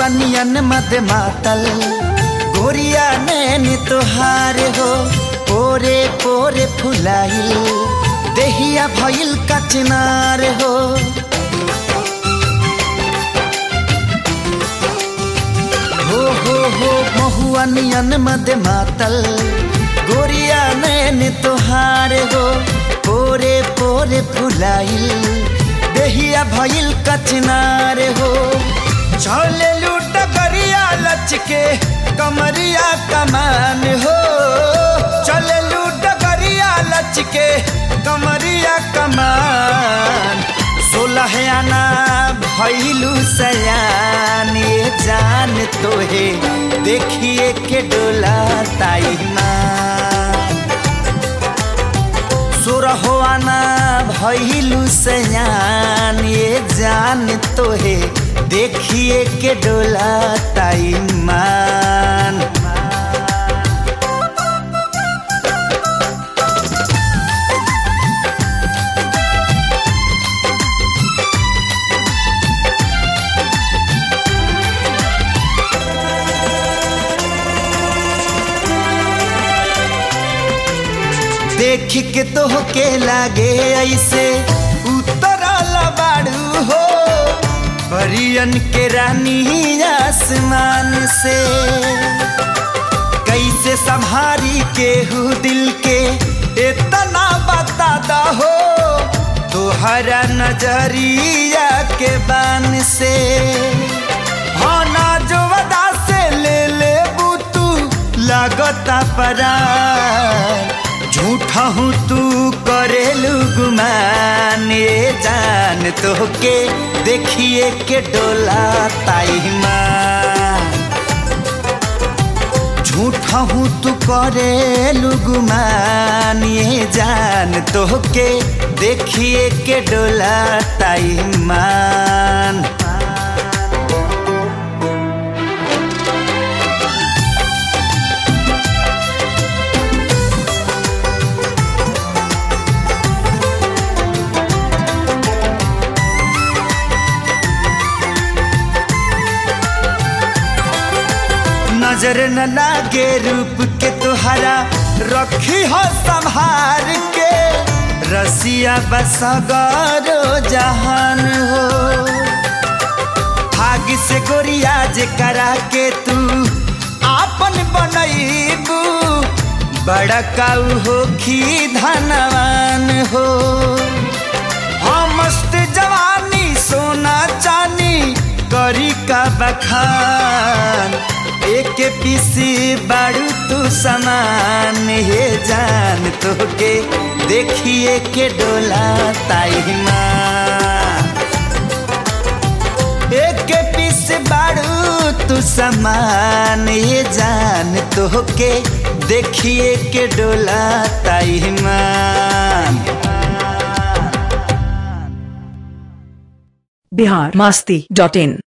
नियन मद मातल गोरिया नैन तोहार हो पोरे पोरे फुलाइल देहिया भइल कचनार हो हो हो हो महुआ नियन मद मातल गोरिया नैन तोहार हो पोरे पोरे फुलाइल देहिया भइल कचनार हो चले लूट गरिया लचके कमरिया कमान हो चले लूट गरिया लचके कमरिया कमान सोलह आना भैलू सयान ये जान तोहे देखिए के डोला ताई माँ सोरहो आना भैलू सयान ये जान तोहे देखिए के डोला ताई मान देख के तो के लागे ऐसे उतरल बाड़ू हो परियन के रानी आसमान से कैसे संभारी के हु दिल के इतना बता दा हो तुहरा नजरिया के बान से हाँ ना जो वदा से ले ले तू लागता परार झूठा हूँ तू करेलू गुमान ये जान तो के देखिए के डोला ताई माँ झूठा हूँ तू करेलू गुमान ये जान तो के देखिए के डोला ताई मान नजर न लागे रूप के तुहरा रखी हो संभार के रसिया बसगारो जहान हो भाग से गोरिया जे करा के तू आपन बनैबू बड़ा काऊ हो खी धनवान हो हाँ मस्त जवानी सोना चानी करी का बखान एक पीसी बारू तू समान हे जान तो के देखिए के डोला ताई माँ एक पीस बारू तू समान ये जान तो के देखिए के डोला ताई माँ बिहार मास्ती डॉट इन